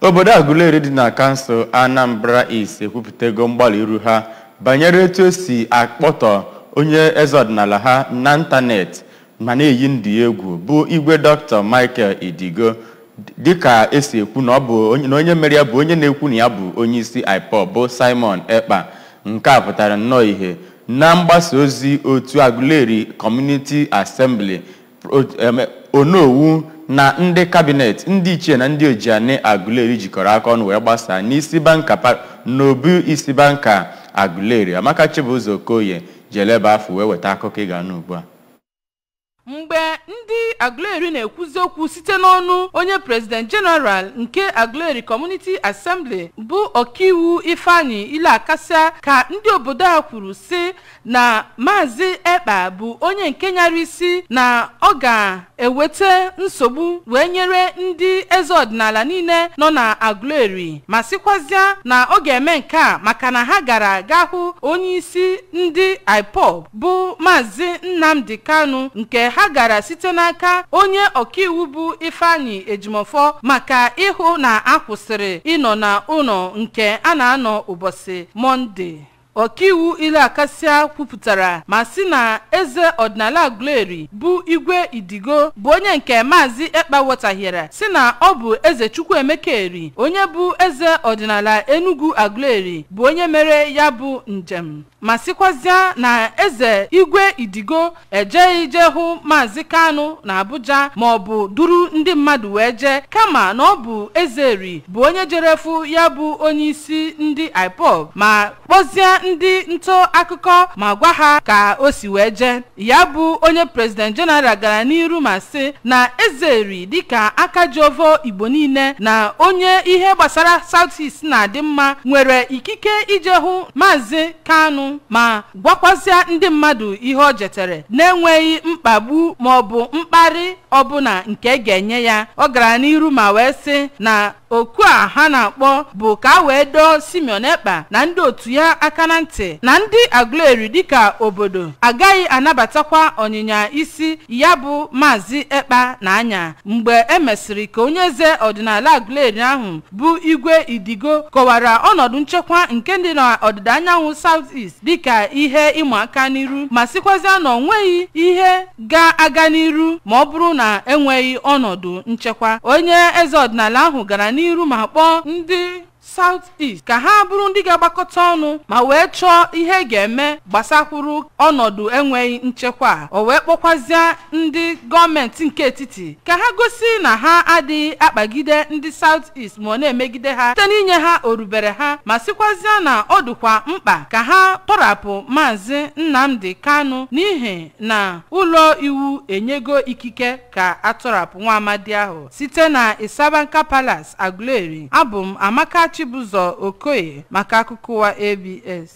obodo Aguleri dị na kansụl Anambra East ekwupụtago mgbalị iru ha banyere etu esi akpọtọ onye eze ọdịnala ha n'ịntanetị ma na-eyi ndị egwu bụ igwe Dr. Michael Idigo dịka esi ekwu na ọ bụ na onye mere ya bụ onye na-ekwu na ya bụ onye isi IPOB bụ Simon Ekpa nke a pụtara nnọọ ihe na mgbasa ozi otu Aguleri Community Assembly onowu na ndị kabinet ndị ichie na ndị ojiani Aguleri jikọrọ aka ọnụ wee gbasaa n'isi banka n'obu isi banka Aguleri Amaka Chibụzọ Okoye ji eleba afọ wee weta akụkọ ị ga-anụ ugbu a mgbe ndị Aguleri na-ekwuzi okwu site n'ọnụ onye president general nke Aguleri Community Assembly bụ ọkaiwu Ifeanyi Ile-Akasa ka ndị obodo a kwuru sị na maazị Ekpa bụ onye nke nyara isi na ọ ga-eweta nsogbu wee nyere ndị eze ọdịnala niile nọ na Aguleri ma sịkwazịa na ọ ga-eme nke a maka na ha gara ga hụ onye isi ndị IPOB bụ maazị Nnamdi Kanu nke ha gara site n'aka onye ọkaiwu bụ Ifeanyi Ejimofọ maka ịhụ na a kwụsịrị ịnọ na ụlọ nke a na-anọ ụbọchị Mọnde ọkaiwu Ile-Akasa kwupụtara ma sị na eze ọdịnala Aguleri bụ igwe Idigo bụ onye nke maazị Ekpa wetahiere sị na ọ bụ eze Chukwuemeka Eri onye bụ eze ọdịnala Enugu Aguleri bụ onye mere ya bụ njem ma sịkwazịa na eze igwe Idigo ejeghị ije hụ maazị Kanu na Abuja ma ọ bụ duru ndị mmadụ wee jee kama na ọ bụ eze Eri bụ onye jerefu ya bụ onye isi ndị IPOB ma kpọzie ndị ntọ akụkọ ma gwa ha ka o si wee jee ya bụ onye president general gara n'iru ma sị na eze eri dịka aka Jehova Igbo niile na onye ihe gbasara South East na-adị mma nwere ikike ije hụ maazị Kanu ma gwakwazịa ndị mmadụ ihe o jetere na-enweghị mkpagbu ma ọ bụ mkparị ọbụla nke ga-enye ya ọ gara n'iru ma wee sị na oku a ha na-akpọ bụ ka a wee dọọ Simeon Ekpa na ndị otu ya aka na ntị na ndị Aguleri dịka obodo agaghị anabatakwa ọnyịnya isi ya bụ maazị Ekpa na anya mgbe e mesịrị ka onye eze ọdịnala Aguleri ahụ bụ igwe Idigo kọwara ọnọdụ nchekwa nke dị n'ọdịda anyanwụ South East dịka ihe ịma aka n'iru ma sịkwazịa na ọ nweghị ihe ga-aga n'iru ma ọ bụrụ na enweghị ọnọdụ nchekwa onye eze ọdịnala ahụ gara n'iru ma kpọọ ndị South East ka ha bụrụ ndị ga-agbakọta ọnụ ma wee chọọ ihe ga-eme gbasakwuru ọnọdụ enweghị nchekwa o wee kpọkwazịa ndị gọọmenti nke etiti ka ha gosi na ha adịghị akpagide ndị South East ma ọ na-emegide ha site n'inye ha orubere ha ma sịkwazịa na ọ dịkwa mkpa ka ha tọrapụ maazị Nnamdi Kanu n'ihi na ụlọ iwu enyego ikike ka atọrapụ nwa amadi ahụ site na Isabanka Palace Aguleri abụ m Amaka Chibụzọ Okoye maka akụkọ ụwa ABS